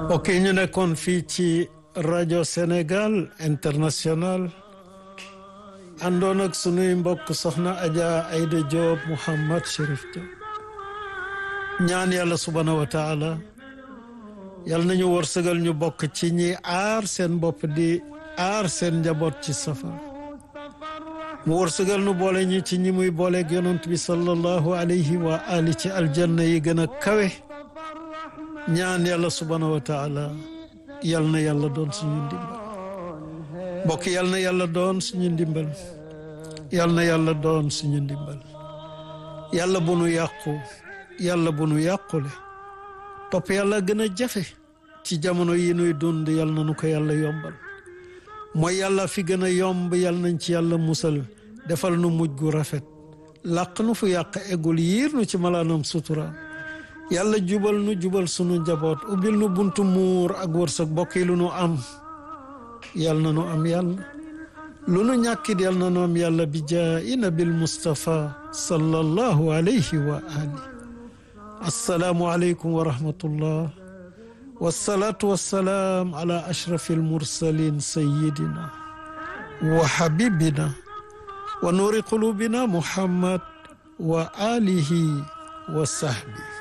ok ñu nekkoon fii ci rajo Sénégal international àndoon ak sunuy mbokk soxna Adja Aïda Diop Mouhammad Chérif Diop ñaan yàlla subhaanahu wa taala yal nañu wërsëgal ñu bokk ci ñi aar seen bopp di aar seen njaboot ci safar mu wërsëgal nu boole ñi ci ñi muy booleeg yonent bi sallallahu alayhi wa ali ci aljanna yi gën a kawe ñaan yàlla subhaanahu wa taala yal na yàlla doon suñu ndimbal mbokk yal na yàlla doon suñu ndimbal yal na yàlla doon suñu ndimbal yàlla bu nu yàqu yàlla bu nu yàqule topp yàlla gën a jafe ci jamono yi nuy dund yal na nu ko yàlla yombal mooy yàlla fi gën a yomb yal nañ ci yàlla musal defal nu mujj gu rafet làq nu fu yàq eggul yiir nu ci malaanam sutura yàlla jubal nu jubal sunu njaboot ubbil nu buntu muur ak wërsëg bokk yi lu nu am yal na nu am yàlla lu nu ñàkkit yal na nu am yàlla bi jaayi nabil Mustafa sallallahu alayhi wa ali assalaamu aleykum wa rahmatullah wasalaatu wasalaam ala ashrafi almursalin sayidina wa habibina wa nuuri qulubina muhammad wa alihi wa sahbi